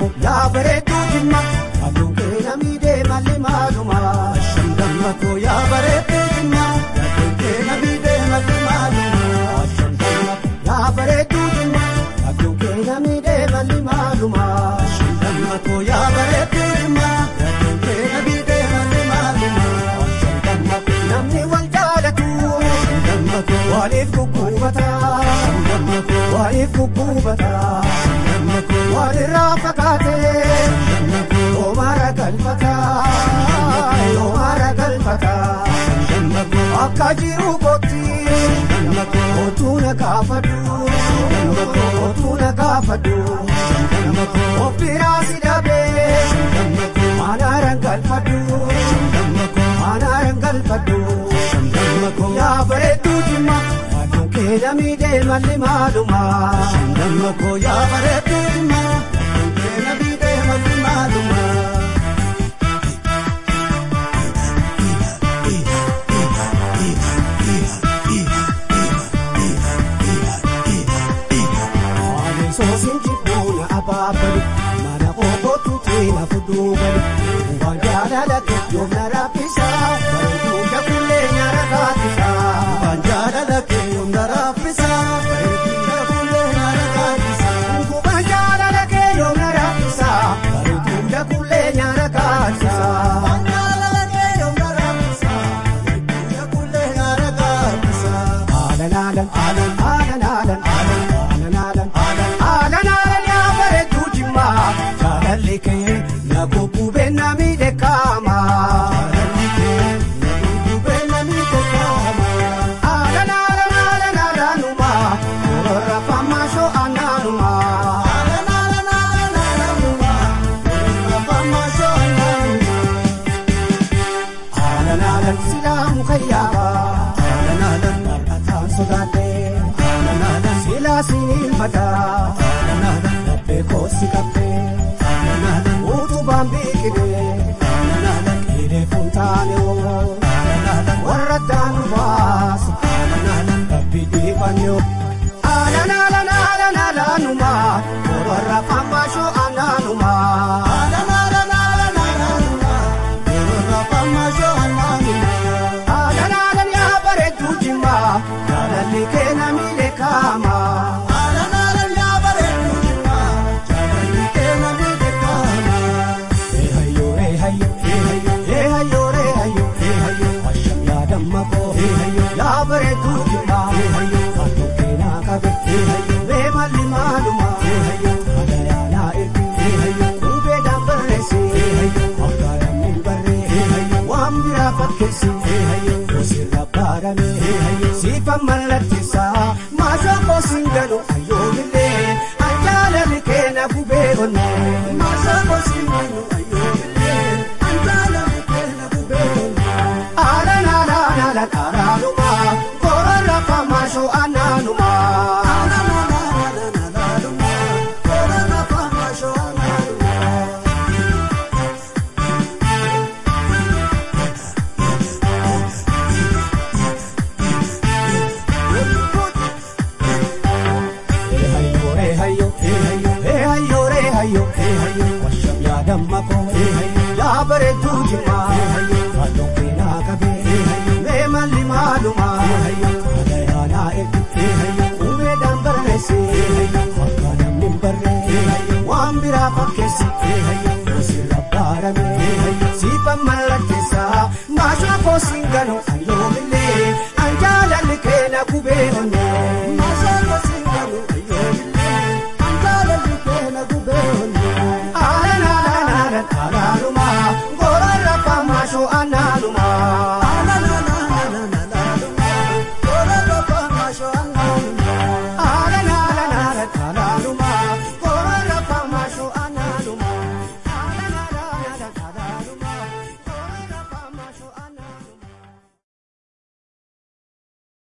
koo yaa bareedduu jimma aduun kee namii deema limaaluma shandamma koo yaa bareedduu jimma aduun kee namii deema limaaluma shandamma yaa bareedduu jimma aduun kee namii deema limaaluma shandamma koo yaa bareedduu jimma aduun kee namii deema limaaluma shandamma namni wal jaalatu shandamma koo waliif gugguufata shandamma koo waliif gugguufata shandamma koo walirraa fagaatee shandamma koo oomaara galfata oomaara galfata shandamma koo akka jiru kootti shandamma koo otuu na gaafadhu shandamma koo otuu na gaafadhu shandamma koo of biraa si dhabee shandamma koo aanaaran galfadhu shandamma koo aanaaran galfadhu shandamma koo yaa bareedduu jimma aduun kee namii deema limaaluma shandamma koo yaa bareedduu jimma aduun kee namii deema limaaluma. Maaleen soosiin jibbuun abaabali mana ookootu teela fuduu gali waan jaalala yoom na raffisa bareedduu jakullee nyaara kaatisa waan jaalala yoom na raffisa bareedduu jakullee nyaara kaatisa waan jaalala yoom na raffisa bareedduu jakullee nyaara kaatisa. Waan jaalala yoom na raffisa bareedduu jakullee nyaara kaatisa. Haalan haalan haalan haalan haalan haalan haalan haalan haalan haalan yaa bareedduu jimmaa jaalalli kee na gubbee na miidhagama. Jaalalli kee na gubbee na miidhagama. Haalan haalan haalan haalanuma korora famasho anaanuma. Haalan haalan haalan haalanuma korora famasho anaanuma. Haalan haalan silaamu kayyaaba. Haalan haalan mar'ataan sodaadhee. Haalan haalan silaa siniin mataa. Haalan haalan laphee koosi qabbee. Haalan haalan utubaan biqilee. Haalan haalan qilee funtaane woo. Haalan haalan warra daanu baasa. Haalan haalan rabbi dhiifannoo. Haalan haalan haalan haalanuma warra fammaashoo anaanuma. Haalan haalan haalan haalanuma warra fammaashoo anaanuma. Haalan haalan yaa bareedduu jimmaa jaalalli kee na miidhagama. Haalan haalan yaa bareedduu jimmaa jaalalli kee na miidhagama. Eehayyoo eehayyoo eehayyoo eehayyoo eehayyoo eehayyoo asham yaadamma koo eehayyoo yaa bareedduu jimmaa eehayyoo fardoo keenaa qabe eehayyoo beemalli maaluma eehayyoo hadayaanaa ergi eehayyoo qubeedhaan barreessi eehayyoo akka namni hin barree eehayyoo waan biraa fakkeessi eehayyoo goosirra baarame eehayyoo siifan mallatteessaa maashaa koosiin galu ayyoomillee anjaalali keena gubee onnee maashaa koosiin galu ayyoomillee anjaalali keena gubee onnee. Haalan haalan haalan haalaanuma korora famaashoo anaanuma. Haalan haalan haalan haalaanuma korora famaashoo anaanuma. Eehayyoo eehayyoo eehayyoo eehayyoo eehayyoo eehayyoo washam yaadamma koo eehayyoo yaa bareedduu jimmaa eehayyoo fardoo keenaa qabee eehayyoo meemalli maaluma eehayyoo hadayaanaa ergi eehayyoo qubeedhaan barreessi eehayyoo akka namni hin barree eehayyoo waan biraa fakkeessi eehayyoo goosirra baarame eehayyoo siifan mallatteessaa maashaa koosiin ganu